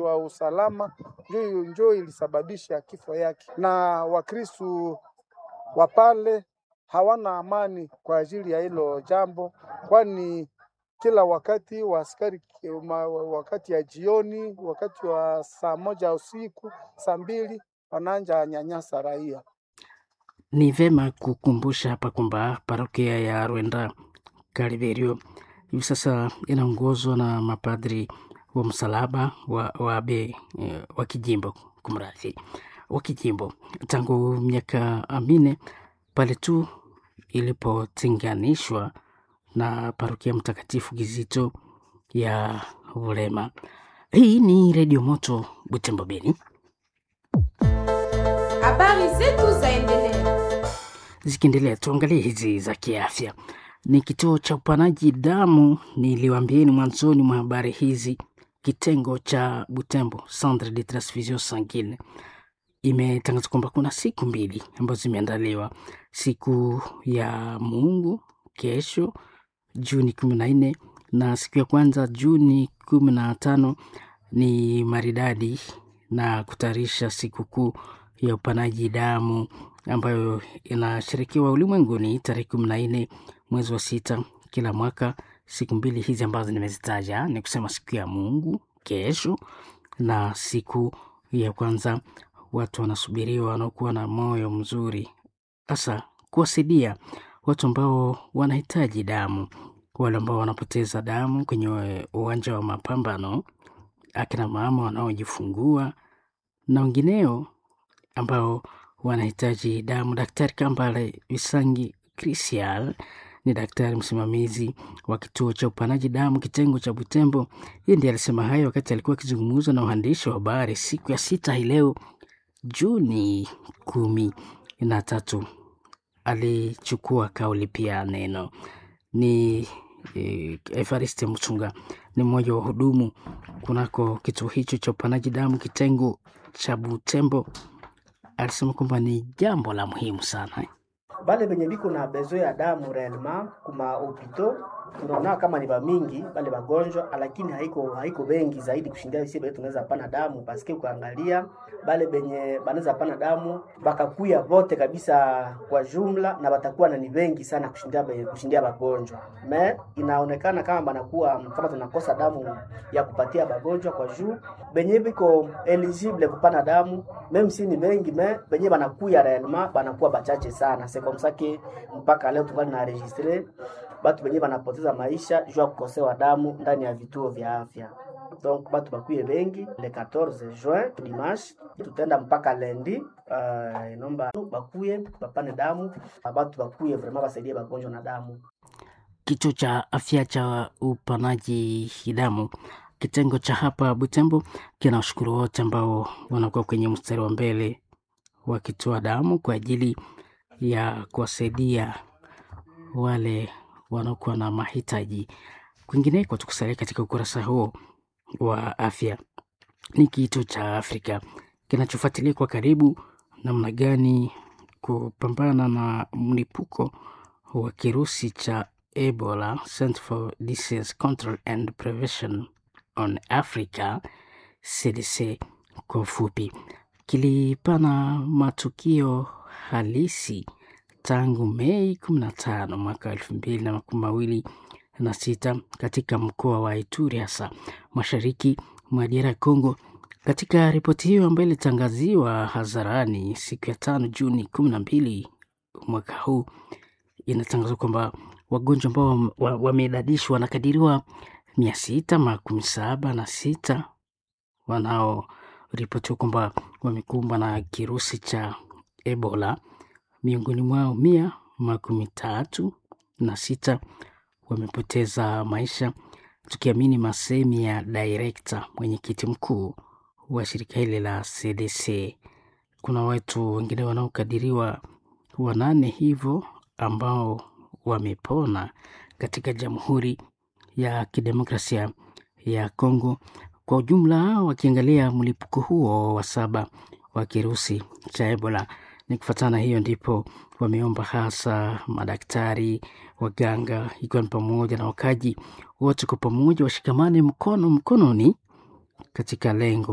wa usalama njo njo ilisababisha kifo yake, na Wakristu wa pale hawana amani kwa ajili ya hilo jambo, kwani kila wakati wa askari ma- wakati ya jioni, wakati wa saa moja usiku, saa mbili wanaanja nyanyasa raia. Ni vema kukumbusha hapa kwamba parokia ya Rwenda Kaliberio hivi sasa inaongozwa na mapadri wa msalaba wa, wa abe eh, wa kijimbo kumradhi, wa kijimbo tangu miaka minne pale tu ilipotenganishwa na parokia Mtakatifu Kizito ya Bulema. Hii ni Redio Moto Butembo Beni. Habari zetu zaendelea. Zikiendelea, tuangalie hizi za kiafya. Ni kituo cha upanaji damu, niliwaambieni mwanzoni mwa habari hizi, kitengo cha Butembo, Centre de Transfusion Sanguine, imetangaza kwamba kuna siku mbili ambazo zimeandaliwa, siku ya Mungu kesho Juni kumi na nne na siku ya kwanza Juni kumi na tano ni maridadi na kutayarisha sikukuu ya upanaji damu ambayo inashirikiwa ulimwenguni tarehe kumi na nne mwezi wa sita kila mwaka. Siku mbili hizi ambazo nimezitaja ni kusema siku ya Mungu kesho na siku ya kwanza. Watu wanasubiriwa wanaokuwa na moyo mzuri, hasa kuwasaidia watu ambao wanahitaji damu, wale ambao wanapoteza damu kwenye uwanja wa mapambano, akina mama wanaojifungua na wengineo ambao wanahitaji damu. Daktari Kambale Visangi Christian ni daktari msimamizi wa kituo cha upanaji damu kitengo cha Butembo. Yeye ndiye alisema hayo wakati alikuwa akizungumza na waandishi wa habari siku ya sita hii leo Juni kumi na tatu. Alichukua kauli pia neno ni eh, Evariste Muchunga ni mmoja wa hudumu kunako kituo hicho cha upanaji damu kitengo cha Butembo. Alisema kwamba ni jambo la muhimu sana bale benye biko na bezo ya damu réellement kuma hopito tunaona kama ni bamingi bale bagonjwa, lakini haiko haiko bengi zaidi kushindia sisi bale tunaweza pana damu paske ukaangalia bale benye banaweza pana damu bakakuya vote kabisa kwa jumla, na batakuwa na ni bengi sana kushindia be- kushindia bagonjwa. Me inaonekana kama banakuwa kama tunakosa damu ya kupatia bagonjwa kwa juu benye biko eligible kupana damu meme si ni bengi me benye banakuya réellement banakuwa bachache sana. C'est comme ça que mpaka leo tungali na registre batu benye banapoteza maisha juu ya kukosewa damu ndani ya vituo vya afya. Donc batu bakuye bengi le 14 juin dimanche, tutaenda mpaka lendi. Uh, inomba bakuye bapane damu, batu bakuye vraiment basaidie bagonjwa na damu. kituo cha afya cha upanaji damu kitengo cha hapa Butembo kinawashukuru wote ambao wanakuwa kwenye mstari wa mbele wakitoa damu kwa ajili ya kuwasaidia wale wanaokuwa na mahitaji. Kwingineko, tukusalia katika ukurasa huo wa afya, ni kituo cha Afrika kinachofuatilia kwa karibu namna gani kupambana na mlipuko wa kirusi cha Ebola, Center for Disease Control and Prevention on Africa, CDC kwa ufupi, kilipana matukio halisi tangu Mei 15 mwaka elfu mbili na makumi mawili na sita katika mkoa wa Ituri, hasa mashariki mwa DR Congo. Katika ripoti hiyo ambayo ilitangaziwa hadharani siku ya tano Juni kumi na mbili mwaka huu, inatangazwa kwamba wagonjwa ambao wam- wa- wameidadishwa wanakadiriwa mia sita makumi saba na sita wanaoripotiwa kwamba wamekumbwa na kirusi cha Ebola. Miongoni mwao mia makumi tatu na sita wamepoteza maisha, tukiamini masemi ya direkta mwenyekiti mkuu wa shirika hili la CDC. Kuna watu wengine wanaokadiriwa wanane hivyo ambao wamepona katika Jamhuri ya Kidemokrasia ya Kongo. Kwa ujumla, wakiangalia mlipuko huo wa saba wa kirusi cha Ebola, ni kufuatana hiyo ndipo wameomba hasa madaktari, waganga, ikiwa ni pamoja na wakaji wote kwa pamoja washikamane mkono mkononi katika lengo